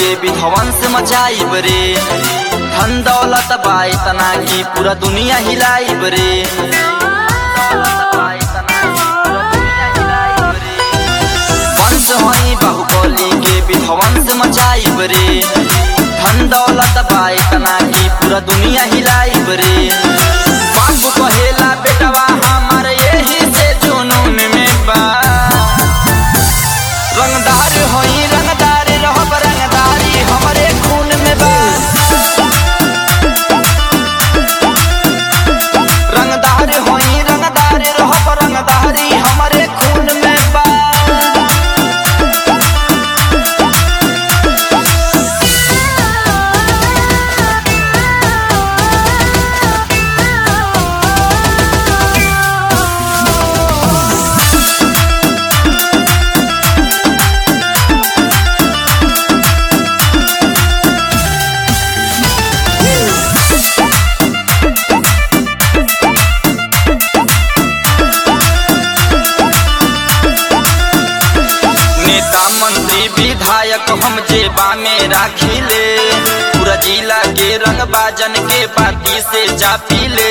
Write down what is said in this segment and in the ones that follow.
के विध्वंस मचाइब रे धन दौलत बा इतना की पूरा दुनिया हिलाइब रे वंश हई बाहुबली के विध्वंस मचाइब रे धन दौलत बा इतना की पूरा दुनिया हिलाइब रे बाप कहेला बेटवा हमार यही से जुनून में बा रंगदार होई रंगदार रहब रंगदारी हमरे खून में बा रंगदार होई रंगदार रहब रंगदारी हमरे खून में बा नेता मंत्री विधायक हम जेबा में राखिले पूरा जिला के रंग बाजन के बाती से चापीले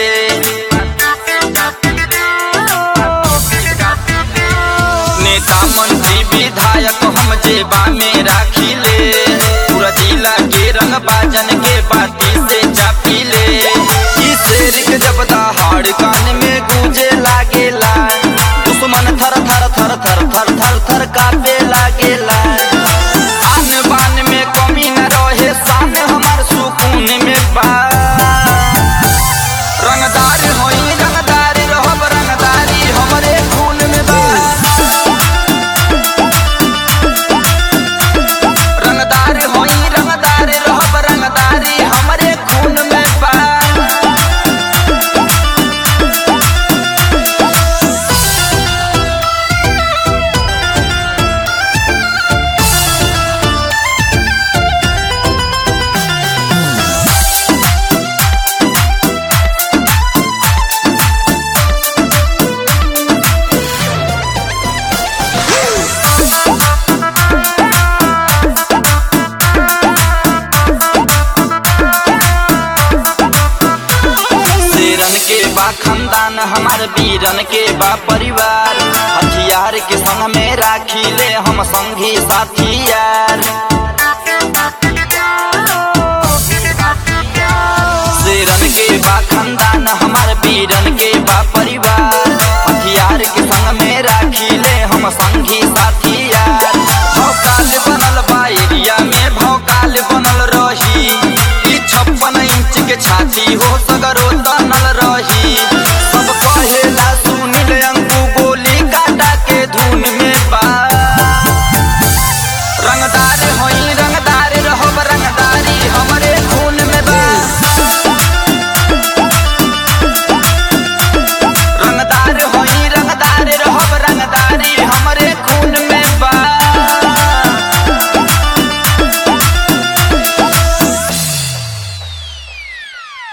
नेता मंत्री विधायक हम जेबा में राखिले पूरा जिला के रंग बाजन के बाती से चापीले ई शेर के जब दहाड़ कान में गूंजे लागेला दुश्मन थर थर थर थर थर थर थर कापे लागेला आन बान में कमी न रहे शान हमार सुकून में बा रंगदार होई रंगदार रहब रंगदारी हमरे खून में बा रंगदार होई रंगदार रहब रंगदारी हमरे खून में बा शेरन के बा खानदान हमार वीरन के बा परिवार हथियार के संग में राखी ले हम संगी साथी यार शेरन के बा खानदान हमार वीरन के बा परिवार हथियार के संग में राखी ले हम संगी साथी यार भौकाल बनल बा एरिया में भौकाल बनल रही ई छप्पन इंच के छाती हो